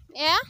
Yeah?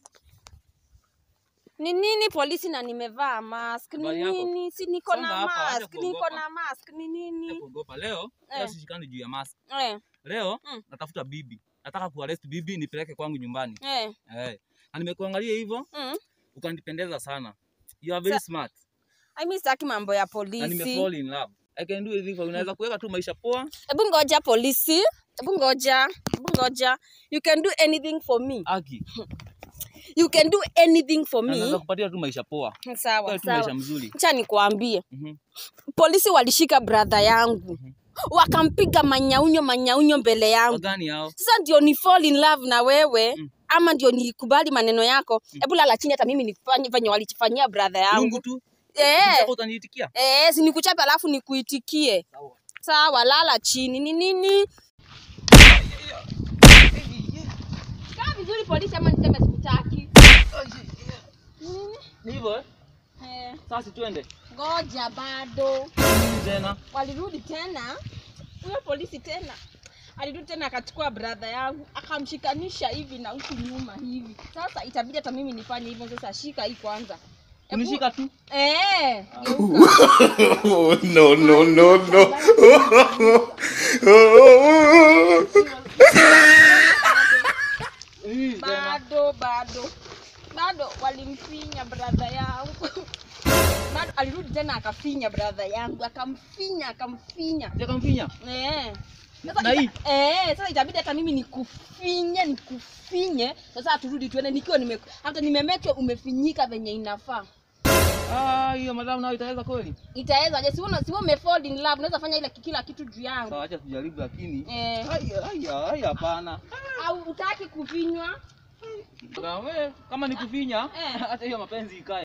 Ni nini polisi na nimevaa mask? Ni Habari yako? nini? Si niko Songa na hapa, acha mask, niko kuogopa. na mask. Ni nini? kuogopa leo Eh. leo sishikani juu ya mask Eh, leo Mm. natafuta bibi nataka kuarrest bibi nipeleke kwangu nyumbani eh. eh na nimekuangalia hivyo Mm. ukanipendeza sana you are very Sa- smart I mean sitaki mambo ya na polisi. nimefall in love i can do anything for you unaweza kuweka tu maisha poa Hebu ngoja polisi. Hebu ngoja. Hebu ngoja. You can do anything for me. aki You can do anything for na naweza me. kupatia tu maisha poa Sawa, Kwa tu maisha sawa. mzuri Acha nikwambie. Mhm. Polisi walishika brother yangu. Wakampiga manyaunyo manyaunyo mbele yangu. wagani hao Sasa ndio ni fall in love na wewe Mm. ama ndio nikubali maneno yako. Hebu lala chini hata mimi nifanye venye walifanyia brother yangu. lungu tu Eh. Ukitaka utaniitikia Eh, si nikuchape alafu nikuitikie. sawa Sawa, lala chini. Ni nini? Kaa vizuri polisi ama niseme sikutaki. Nini? ni hivyo eh Eh, sasa tuende ngoja bado. Nini tena Walirudi tena. Huyo polisi tena. Alirudi tena akachukua brother yangu akamshikanisha hivi na huku nyuma hivi. Sasa itabidi hata mimi nifanye hivyo sasa. Shika hii kwanza. Hebu- kunishika tu Eh, geuka. Oh, no, no, no, no. Hii tena. bado bado bado walimfinya brother yangu bado alirudi tena akafinya brother yangu akamfinya akamfinya Sikamfinya. eh. Na Sasa hii? ita- eh, sasa itabidi hata mimi nikufinye nikufinye sasa turudi tuende nikiwa nime hata nimemeke umefinyika venye inafaa Ah, hiyo madam nayo itaweza kweli? itaweza je siwe siwe umefall in love unaweza fanya ile kila kitu juu yangu Sawa, acha tujaribu lakini. eh, Haya, haya, haya hapana. au utaki kufinywa Na wewe kama nikufinya, Eh. hata hiyo mapenzi ikae.